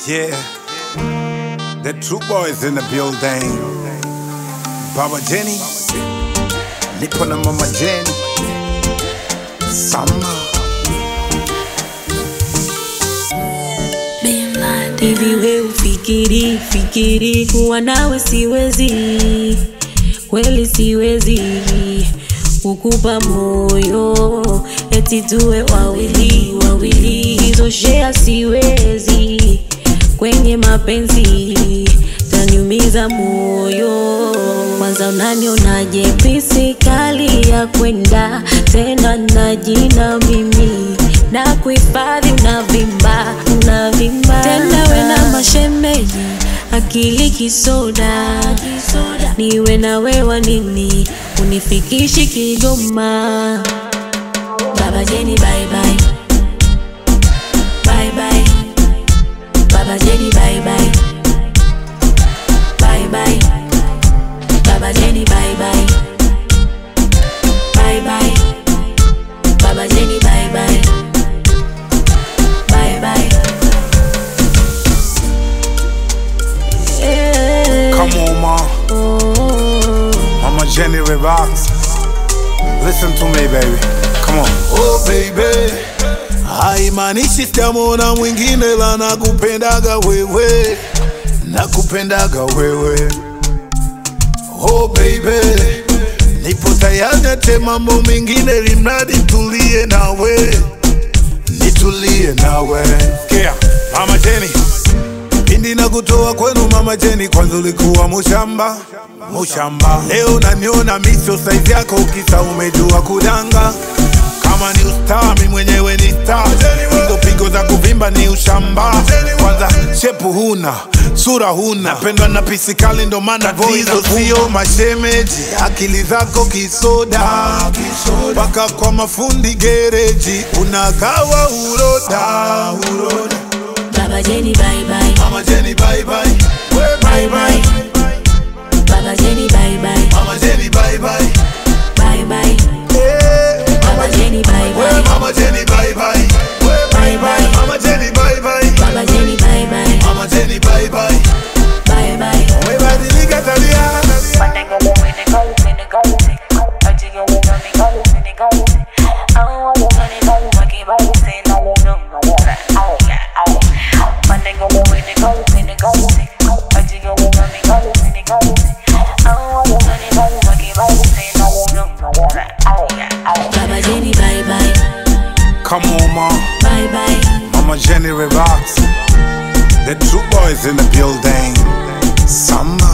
Yeah, the true boys in the building. Baba Jenny, nipo na mama Jenny. Samba. Hivi we ufikiri fikiri kuwa nawe siwezi, kweli siwezi kukupa moyo eti tuwe wawili wawili, hizo shea siwezi kwenye mapenzi, taniumiza moyo. Kwanza unanionaje pisi kali ya kwenda tena na jina mimi na kuhifadhi unavimba unavimba tena we na mashemeji akili kisoda niwe na wewa nini unifikishi Kigoma Baba Jeni bye bye bye bye Baba Jeni bye bye bye bye Baba Jeni bye bye bye bye Baba Jeni bye bye bye bye yeah. Come on, ma. oh. Mama Jenny relax. Listen to me, baby. Come on. Oh baby, haimaanishi sitamwona mwingine, la nakupendaga wewe, nakupendaga wewe. Oh baby, nipo tayari ate mambo mengine, limradi tulie nawe, nitulie nawe. Yeah, Mama Jenny. Pindi na kutoa kwenu mama Jeni, kwanza ulikuwa mushamba mushamba, leo naniona miso saizi yako, ukisa umejua kudanga. Kama ni ustaa, mi mwenyewe ni star, hizo pigo za kuvimba ni ushamba. Kwanza shepu huna, sura huna, napendwa na pisikali, ndo maana tatizo sio mashemeji, akili zako kisoda, mpaka kwa mafundi gereji unagawa uroda, uroda. Baba Jeni bye bye Mama Jenny bye bye, we bye bye. Baba Jeni bye bye Mama Jenny bye bye, bye bye eh. Baba Jeni bye We bye Mama Jenny bye bye, we bye bye. Mama Jenny bye bye, Baba Jeni bye bye Mama Jenny bye bye. bye bye Umebadilika tabia, Baba Jeni bye bye Come on, ma. bye bye Mama Jenny relax. The true boys in the building. Samba.